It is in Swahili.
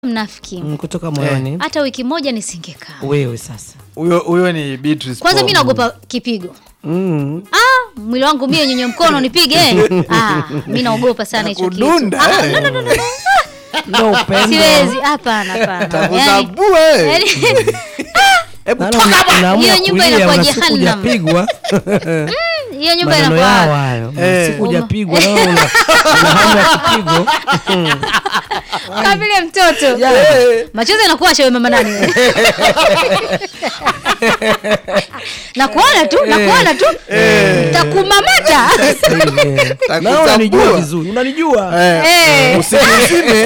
mnafiki Mm, kutoka moyoni hata wiki moja nisingekaa wewe sasa Huyo huyo ni Beatrice kwanza Paul. mi naogopa kipigo mm. ah, mwili wangu mie nyenye mkono nipige ah, mi naogopa sana hicho kitu Kudunda, ah, eh. no, no, no, no, no. ndo upendo siwezi hapana hapana yani, Takuzabua, eh. yani, Hebu Maana toka una- hapa. unaamua Hiyo nyumba kulia, inakuwa una siku jehanamu. hujapigwa hiyo nyumba maneno inakuwa yao hayo Eh. siku hujapigwa na wewe una una hamu ya kipigo kama vile mtoto Eh. machozi yanakuwa shawe mama nani wewe? nakuona tu nakuona tu takumamata na wewe unanijua Takuzabua. vizuri unanijua Eh. Eh. Usiku mzime